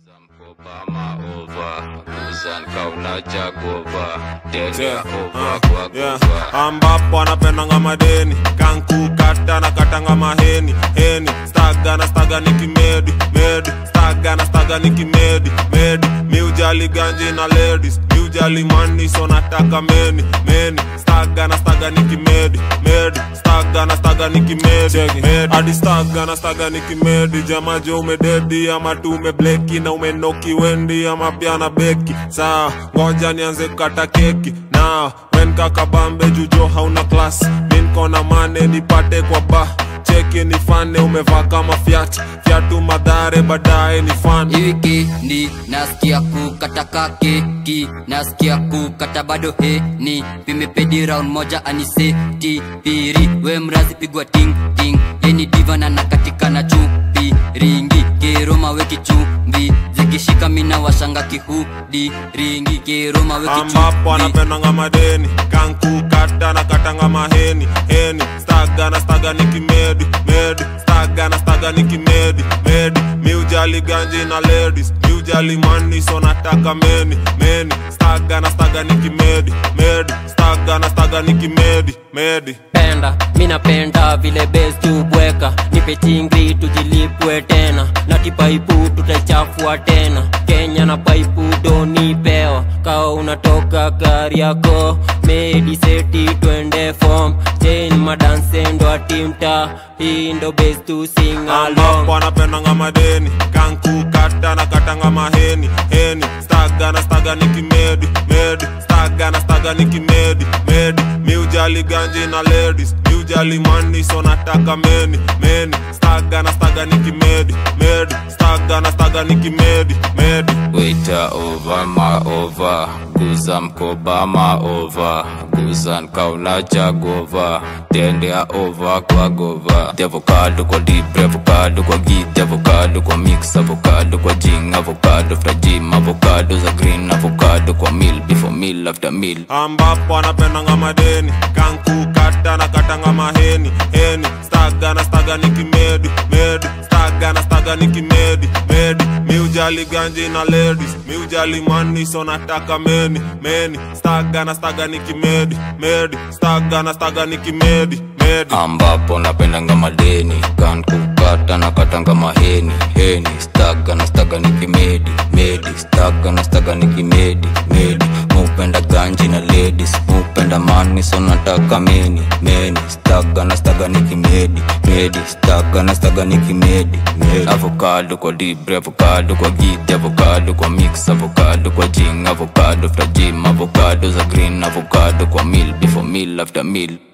Obama over, Kuzan kauna jagova, Denge Yeah, over uh, kwa yeah. gova. ambapo anapendanga madeni kankukata na katanga maheni heni staga na staga nikimedi medi staga na staga nikimedi medi miujali ganji na ladies miujali mani so nataka meni meni staga na staga nikimedi medi staga na staga nikimedi medi hadi staga na staga nikimedi jamajo umededi ama tu umebleki na umenoki wendi ama pia na beki saa ngoja nianze kukata keki na wen kakabambe jujo hauna klas minkona mane nipate kwa ba cheki nifane umevaa kama fyat fyatu madhare baadaye ni fan Hiki ndi nasikia kukata keki nasikia kukata bado heni pimepedi round moja aniseti piri we mrazi pigwa ting ting yeni diva na nakatika na chupi ringi kiroma we kichumbi zikishika mina washanga kihudi ringi kiroma we ambapo kichumbi anapendanga madeni kankukata na katanga maheni heni staga na staga nikimedi medi staga na staga nikimedi medi miujali ganji na ladies miujali mani so nataka meni meni staga na staga nikimedi medi staga na staga nikimedi medi penda minapenda vile bes tubweka nipe chingri tujilipwe tena na kipaipu tutaichafua tena kenya na paipu donipewa kawa unatoka gari yako mediseti twende fom chen madansendo atimta hii ndo bes tu sing along ambapo anapendanga madeni kankukata na katanga maheni heni staga na staga nikimedi medi staga na staga nikimedi medi miujali ganji na ladies miujali mani so nataka meni meni staga na staga nikimedi medi staga na staga nikimedi medi Waiter over ma over, Kuzan kobama over, Kuzan kauna jagova, Denge over kwa gova. The avocado kwa deep, avocado kwa git, avocado kwa mix, avocado kwa jing, avocado after gym, avocado za green, avocado kwa meal, before meal after meal. ambapo anapendanga madeni kankukata na katanga maheni heni staga na staga nikimedi medi staga na staga nikimedi medi miujali ganji na ladies miujali mani so nataka meni meni staga na staga nikimedi medi staga na staga nikimedi medi ambapo napendanga madeni kan kukata na katanga maheni heni staga na staga nikimedi medi staga na staga nikimedi medi mupenda ganji na ladies mupenda mani so nataka meni meni staga na staga nikimedi medi staga na staga nikimedi medi avocado kwa dibre avocado kwa gidi avocado kwa mix avocado kwa jing avocado after gym avocado za green avocado kwa meal before meal after meal